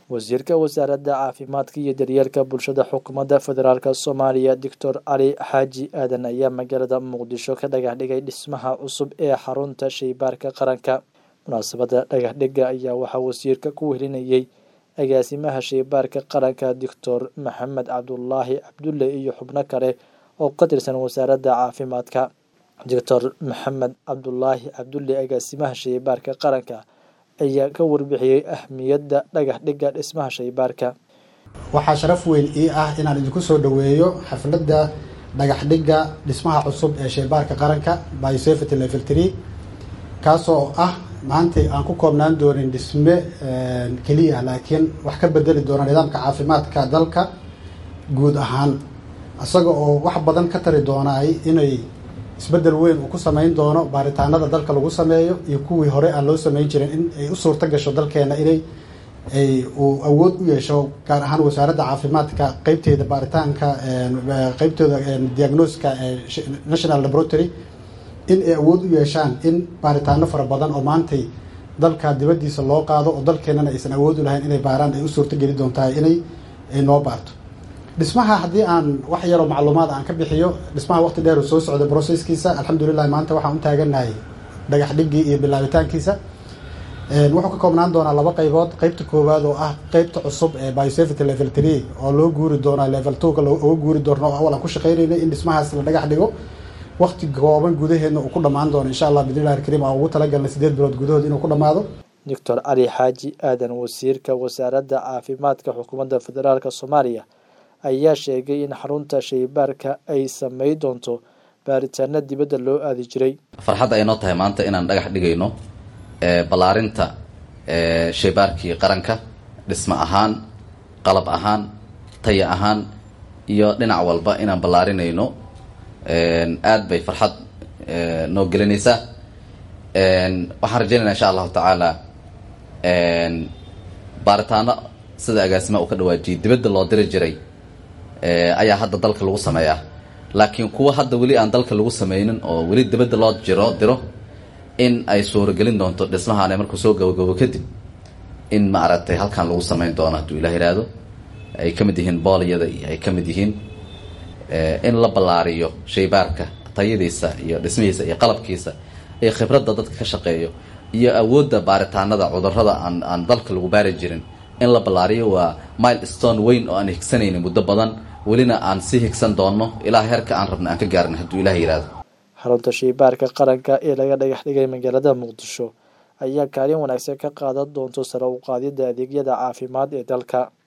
wasiirka wasaaradda caafimaadka iyo daryeelka bulshada xukuumadda federaalk soomaaliya doctor cali xaaji aadan ayaa magaalada muqdisho ka dhagax dhigay dhismaha cusub ee xarunta shaybaarka qaranka munaasabadda dhagaxdhigga ayaa waxaa wasiirka ku welinayay agaasimaha shaybaarka qaranka doctor maxamed cabdulaahi cabdulle iyo xubno kale oo ka tirsan wasaaradda caafimaadka doctor maxamed cabdulaahi cabdulle agaasimaha shaybaarka qaranka ayaa ka warbixiyey ahmiyadda dhagax dhigga dhismaha shaybaarka waxaa sharaf weyn ii ah inaan idinku soo dhoweeyo xafladda dhagax dhigga dhismaha cusub ee shaybaarka qaranka biosafety level tree kaasoo ah maanta aan ku koobnaan doonin dhisme keliya laakiin wax ka bedeli doona nidaamka caafimaadka dalka guud ahaan isaga oo wax badan ka tari doonaay inay isbeddel weyn uu ku samayn doono baaritaanada dalka lagu sameeyo iyo kuwii hore aan loo samayn jirin in ay u suurto gasho dalkeena inay ay uu awood u yeesho gaar ahaan wasaaradda caafimaadka qeybteeda baaritaanka qeybtooda diagnoska national laboratory in ay awood u yeeshaan in baaritaano fara badan oo maantay dalka dibaddiisa loo qaado oo dalkeenana aysan awood u lahayn inay baaraan ay u suurto geli doontahay inay ay noo baarto dhismaha haddii aan wax yaroo macluumaad aan ka bixiyo dhismaha waqti dheer uu soo socda brocesskiisa alxamdulilah maanta waxaan u taaganahay dhagax dhiggii iyo bilaabitaankiisa wuxuu ka koobnaan doonaa laba qaybood qeybta koowaad oo ah qeybta cusub ee biosafety level tree oo loo guuri doonaa level twoga uga guuri doona oo awal aan ku shaqeynaynay in dhismahaas la dhagax dhigo waqti kooban gudaheedna uu ku dhammaan doono insha allah bidnillahi alkariim aan ugu talagalnay sideed bilood gudahood inuu ku dhammaado doctor cali xaaji aadan wasiirka wasaaradda caafimaadka xukuumadda federaalk soomaaliya ayaa sheegay in xarunta shaybaarka ay samey doonto baaritaano dibadda loo aadi jiray farxadda ay noo tahay maanta inaan dhagax dhigayno ballaarinta shaybaarkii qaranka dhismo ahaan qalab ahaan taya ahaan iyo dhinac walba inaan ballaarinayno aad bay farxad noo gelinaysaa waxaan rajaynayna insha allahu tacaala baaritaano sida agaasima uu ka dhawaajiyay dibadda loo diri jiray ayaa hadda dalka lagu sameeyaa laakiin kuwa hadda weli aan dalka lagu sameynin oo weli dibadda loo jiro diro in ay suuragelin doonto dhismahaan markuu soo gabagabo kadib in ma aragtay halkan lagu sameyn doono hadduu ilah yidhaahdo ay ka mid yihiin boolyada iyo ay ka mid yihiin in la ballaariyo shaybaarka tayadiisa iyo dhismihiisa iyo qalabkiisa iyo khibradda dadka ka shaqeeyo iyo awoodda baaritaanada cudurrada aan aan dalka lagu baari jirin in la ballaariyo waa mile stone weyn oo aan higsanaynin muddo badan welina aan sii higsan doonno ilaa heerka aan rabna aan ka gaarin hadduu ilah yidhaahdo xarunta shaybaarka qaranka ee laga dhagax dhigay magaalada muqdisho ayaa kaalin wanaagsan ka qaadan doonto sare u qaadidda adeegyada caafimaad ee dalka